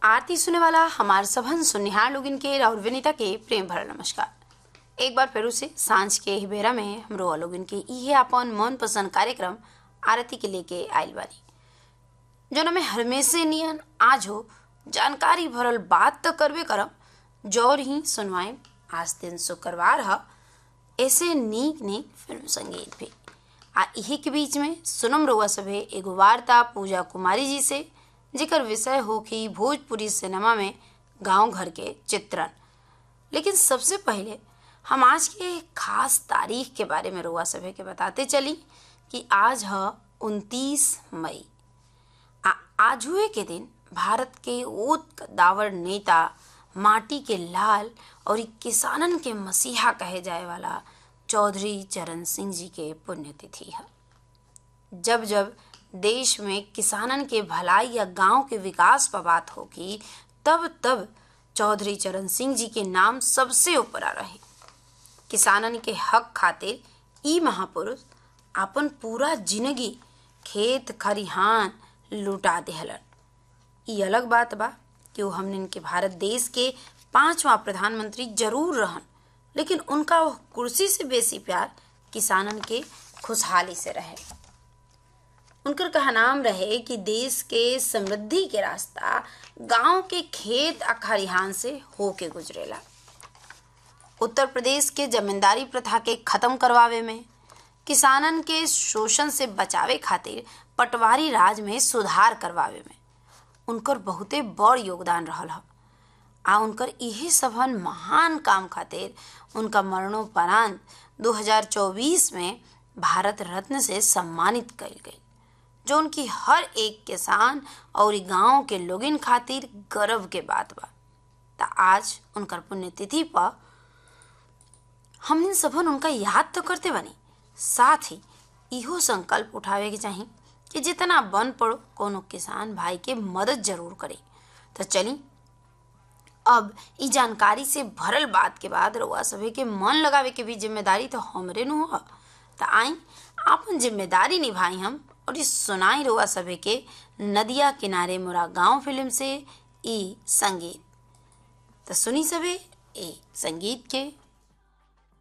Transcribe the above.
आरती सुने वाला हमार सभन सुनिहार लोगिन के और विनीता के प्रेम भरा नमस्कार एक बार फिर से सांझ के ही बेरा में हमरो लोगिन के इहे अपन मन पसंद कार्यक्रम आरती के लेके आइल बानी जोन में हमेशे नियन आज हो जानकारी भरल बात तो करबे करम जौर ही सुनवाए आज दिन शुक्रवार ह ऐसे नीक नीक फिल्म संगीत भी आ इही के बीच में सुनम रउआ सभे एगो वार्ता पूजा कुमारी जी से जेकर विषय हो कि भोजपुरी सिनेमा में गांव घर के चित्रण लेकिन सबसे पहले हम आज के एक खास तारीख के बारे में रउआ सभे के बताते चली कि आज है उनतीस मई आ आजुए के दिन भारत के ओत दावर नेता माटी के लाल और किसानन के मसीहा कहे जाए वाला चौधरी चरण सिंह जी के पुण्यतिथि है जब जब देश में किसानन के भलाई या गांव के विकास पर बात होगी तब तब चौधरी चरण सिंह जी के नाम सबसे ऊपर आ रहे किसानन के हक खातिर ई महापुरुष अपन पूरा जिंदगी खेत खरिहान लुटा देहलन ई अलग बात बा कि वो हमने के भारत देश के पांचवा प्रधानमंत्री जरूर रहन लेकिन उनका वो कुर्सी से बेसी प्यार किसानन के खुशहाली से रहे उनकर कहनाम रहे कि देश के समृद्धि के रास्ता गांव के खेत आ खरिहान से होके गुजरेला उत्तर प्रदेश के जमींदारी प्रथा के खत्म करवावे में किसानन के शोषण से बचावे खातिर पटवारी राज में सुधार करवावे में उनकर बहुते बड़ योगदान रहल ह आ उनकर इहे सबहन महान काम खातिर उनका मरणोपरांत 2024 में भारत रत्न से सम्मानित कइल गई जो उनकी हर एक किसान और गांव के लोगिन खातिर गर्व के बात बा त आज उनकर पुण्यतिथि पर हमने सबन उनका याद तो करते बनी साथ ही इहो संकल्प उठावे के चाही कि जितना बन पड़ो कोनो किसान भाई के मदद जरूर करे तो चली अब ई जानकारी से भरल बात के बाद रउआ सभे के मन लगावे के भी जिम्मेदारी तो हमरे नु ह त आई आपन जिम्मेदारी निभाई हम और इस सुनाई रउआ सभे के नदिया किनारे मोरा गांव फिल्म से ई संगीत तो सुनी सभे ए संगीत के